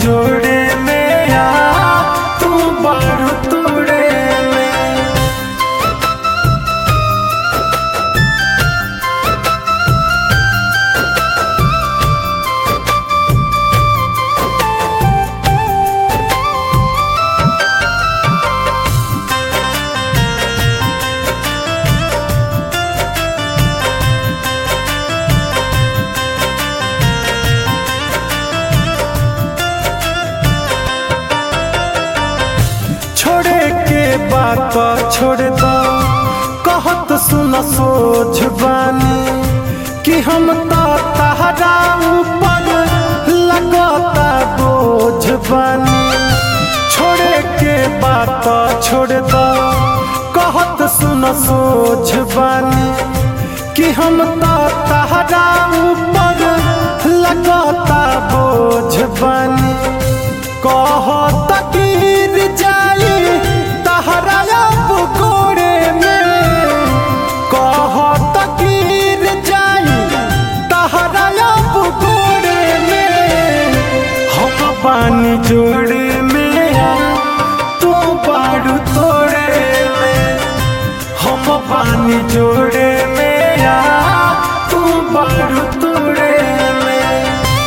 जोड़े में आ तू बारू तोड़े में छोड़े के बात छोड़ दो कहत सुन सोच बानी कि हम तो तहरा ऊपर लगता बोझ बानी छोड़े के बात छोड़ दो कहत सुन सोच बानी कि हम तो तहरा ऊपर लगता बोझ बानी कहत गिर जाई तहरा अब गोरे में कहत गिर जाई तहरा अब गोरे में हम पानी जोड़े में आ तू बारू तोड़े में हम पानी जोड़े में आ तू बारू तोड़े में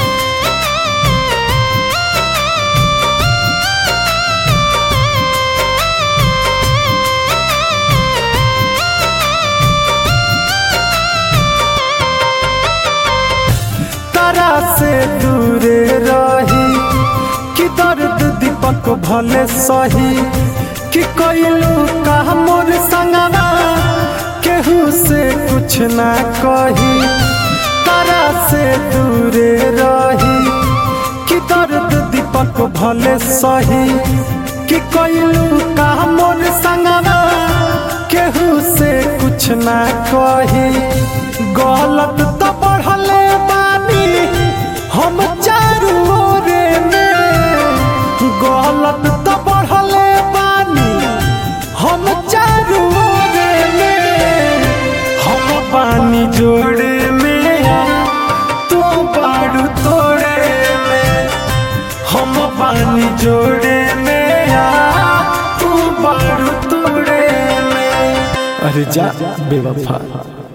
तारा से दूरे रही कि दर्द दीपक भले सही कि कैलू का मोर संगना केहू से कुछ ना कही तारा से दूरे रही कि दर्द दीपक भले सही कि कैलू का मोर संगना केहू से कुछ ना कही गलत तो बढ़ले बानी हम चारू ओरे में गलत तो बढ़ले बानी हम चारू ओरे में हम पानी जोड़े में आ तू बारू तोड़े में हम पानी जोड़े में आ तू बारू तोड़े में अरे जा बेवफा